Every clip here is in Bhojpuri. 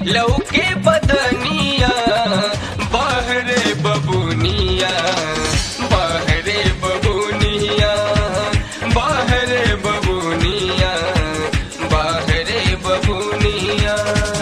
लौके बदनिया बहरे बबुनिया बहरे बबुनिया बहरे बबुनिया बहरे बबुनिया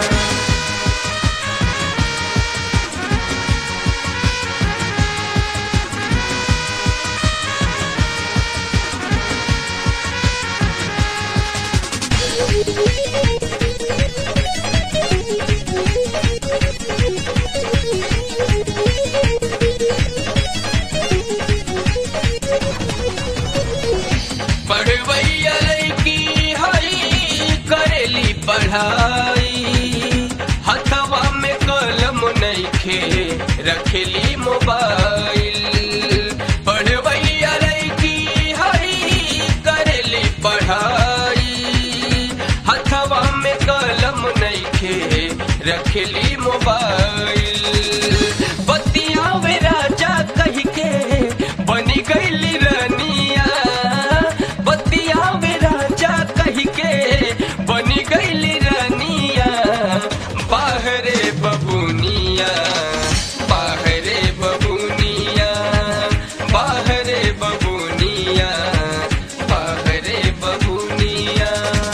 पढ़वैया लड़की हई करेली पढ़ाई हथवा में कलम नइखे रखेली मोबाइल पढ़वैया लड़की हई करेली पढ़ाई हथवा में कलम नइखे रखेली मोबाइल बतिया वे राजा कह के बनी गईली रनिया बतिया वे राजा कह के बनी गईली रनिया बाहरे बबुनिया बाहरे बबुनिया बाहरे बबुनिया बाहरे बबुनिया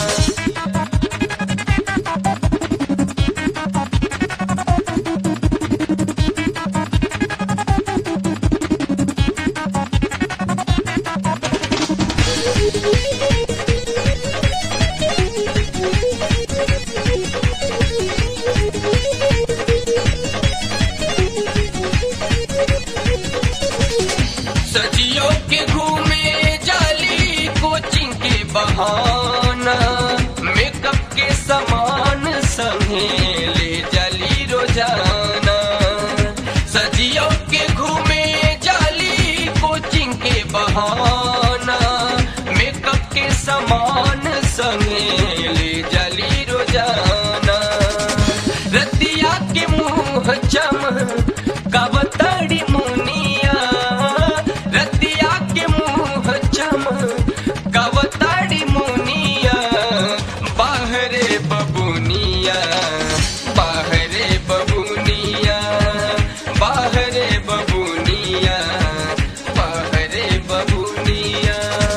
सजियो के घूमे जाली कोचिंग के बहाना मेकअप के सामान संगे ले जाली रोजाना सजियो के घूमे जाली कोचिंग के बहाना मेकअप के सामान संगे ले जाली रोजाना रतिया के मुंह चम कबतड़ी मुनिया रतिया के मुंह चम कबतड़ी मुनिया बाहरे बबुनिया बाहरे बबुनिया बाहरे बबुनिया बाहरे बबुनिया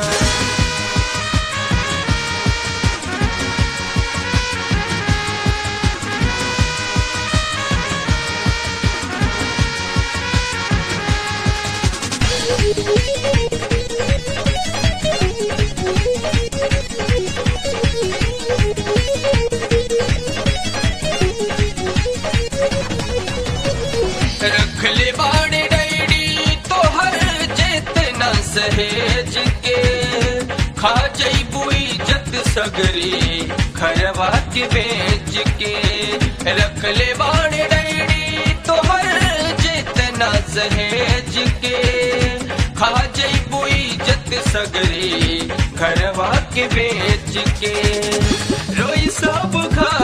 रख ले बाड़े डैडी तोहर चेतना सहेज के खा जईबू इज्जत सगरी खरवा के बेच के रख ले बाड़े डैडी तोहर चेतना सहेज के खा जईबू इज्जत सगरी घरवा के बेच के रोई सब खा